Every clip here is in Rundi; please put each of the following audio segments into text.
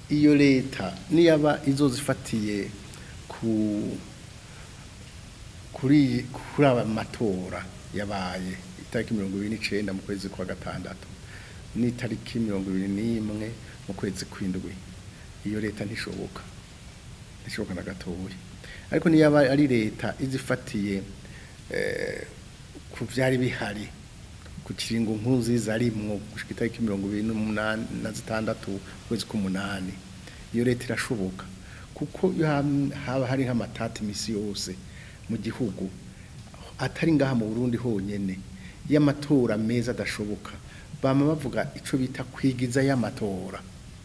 iyo leta niyaba izozifatiye ku kuri kuri aba matora yabaye itariki mirongo ibiri n'icenda mu kwezi kwa gatandatu n'itariki mirongo ibiri n'imwe mu kwezi kw'indwi iyo leta ntishoboka ntishoboka na gatoya ariko niyaba ari leta izifatiye eh, ku vyari bihari ku kiringo nkunziza arimwo gushika itariki mirongo ibiri n'umunani na zitandatu ukwezi k'umunani iyo leta irashoboka kuko iyo ham- haba hari nk'amatati imisi yose mu gihugu atari ngaha mu Burundi honyene y'amatora meza adashoboka bama bavuga ico bita kwigiza y'amatora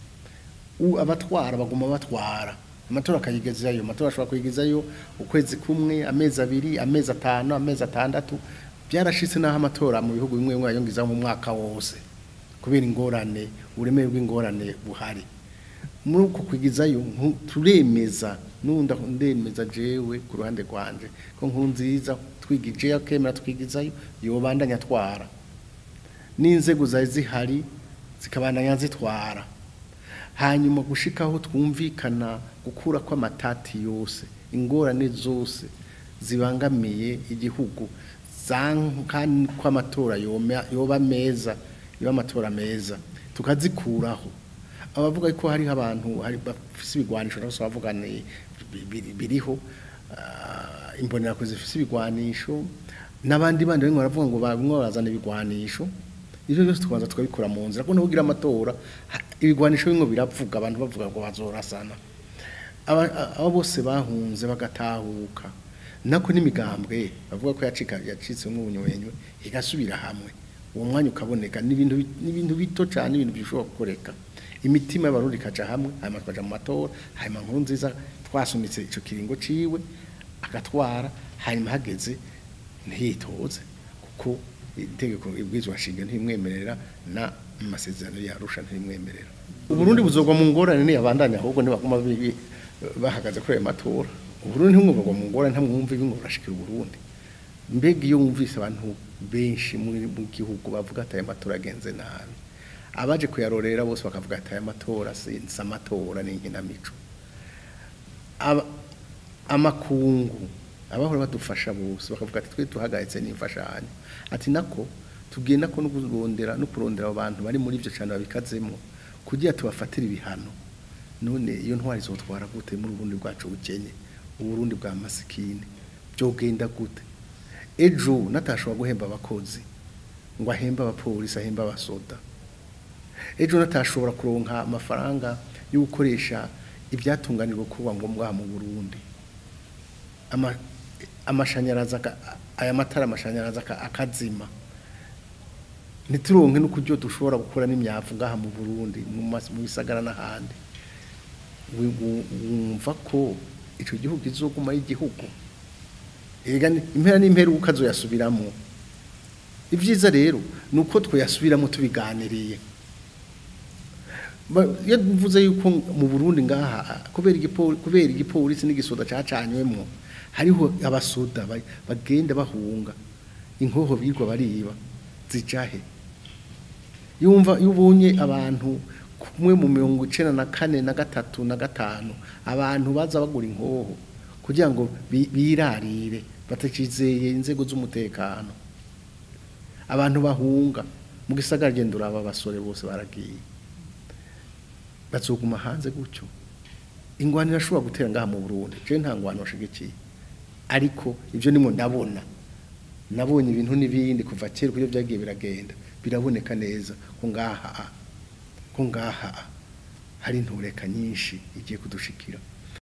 u abatwara baguma batwara amatora akayigezayo amatora ashobora kuyigezayo ukwezi kumwe amezi abiri amezi atanu amezi atandatu byarashitse naho amatora mu bihugu bimwe bimwe yayongiza mu mwaka wose kubera ingorane uburemere bw'ingorane buhari muri uko kwigizayo nku- turemeza nunda ndemeza jewe ku ruhande rwanje ko nkuru nziza twigije akemera twigizayo yobandanya atwara n'inzego zari zihari zikabandanya zitwara hanyuma gushikaho twumvikana gukura kw'amatati yose ingorane zose zibangamiye igihugu zanka ko amatora yoma- yoba meza yoba amatora meza tukazikuraho abavuga ko hariho abantu hari bafise ibigwanisho nabo bavuga ni bi- bi- biriho ah, imbonerakure zifise ibigwanisho n'abandi bandi bamwe baravuga ngo bamwe barazana ibigwanisho ivyo byose tukabanza tukabikora mu nzira kuko ntugira amatora ha- ibigwanisho bimwe biravuga abantu bavuga ngo bazorasana aba abo bose bahunze bagatahuka nako n'imigambwe bavuga ko yacika yacitse nk'ubunywenywe igasubira hamwe uwo mwanya ukaboneka n'ibintu bi- n'ibintu bito cyane ibintu bishobora gukoreka imitima y'abarundi ikaja hamwe hanyuma tukaja mu matora hanyuma nkuru nziza twasunitse ico kiringo ciwe agatwara hanyuma hageze ntiyitoze kuko itegeko ibwirizwa nshinga ntimwemerera na amasezerano yarusha ntimwemerera uburundi buzogwa mu ngorane ntiyabandanya ahubwo ntibaguma bi- bahagaze kuri ayo matora uburundi ntimwumvagwa mu ngorane ntamwumva ibingo burashikira uburundi mbega iyo wumvise abantu benshi muri mu gihugu bavuga ati aya matora agenze nabi abaje kuyarorera bose bakavuga ati aya matora si si amatora ni inkinamico Aba- amakungu abahora badufasha bose bakavuga ati twe tuhagaritse n'imfashanyo ati nako tugenda ko no kurondera no kurondera abo bantu bari muri ibyo cyane babikazemo kugira tubafatire ibihano none iyo ntwari zotwara gute muri uburundi bwacu bukenye uburundi bwa masikine byogenda gute ejo natashobora guhemba abakozi ngo ahembe abapolisi ahembe abasoda ejo natashobora kuronka amafaranga yo gukoresha ibyatunganirwa kuba ngombwa mu Burundi ama amashanyarazi aka- aya matara amashanyarazi aka- akazima ntituronke n'ukuryo dushobora gukora n'imyavu ngaha mu Burundi mu mas- mu bisagara n'ahandi wi- wu- wumva ko ico gihugu kizoguma ari igihugu ega ni- impera n'impera uko azoyasubiramo ibyiza rero ni uko twayasubiramo tubiganiriye Ba- iyo mvuze yuko mu Burundi ngaha kubera igipo- kubera igipolisi n'igisoda cacanywemo hariho abasoda ba- bagenda bahunga inkoho birwa bariba zijahe yumva iyo ubonye abantu kumwe mu mirongo icenda na kane na gatatu na gatanu abantu baza bagura inkoho kugira ngo bi- birarire batakizeye inzego z'umutekano abantu bahunga mu gisagara genda uraba abasore bose baragiye bazoguma hanze gutyo ingwano irashobora gutera ngaha mu Burundi je nta ngwano washigikiye ariko ivyo nimwe ndabona nabonye ibintu n'ibindi kuva kera kuyo byagiye biragenda biraboneka neza ko ngaha ko ngaha hari intureka nyinshi igiye kudushikira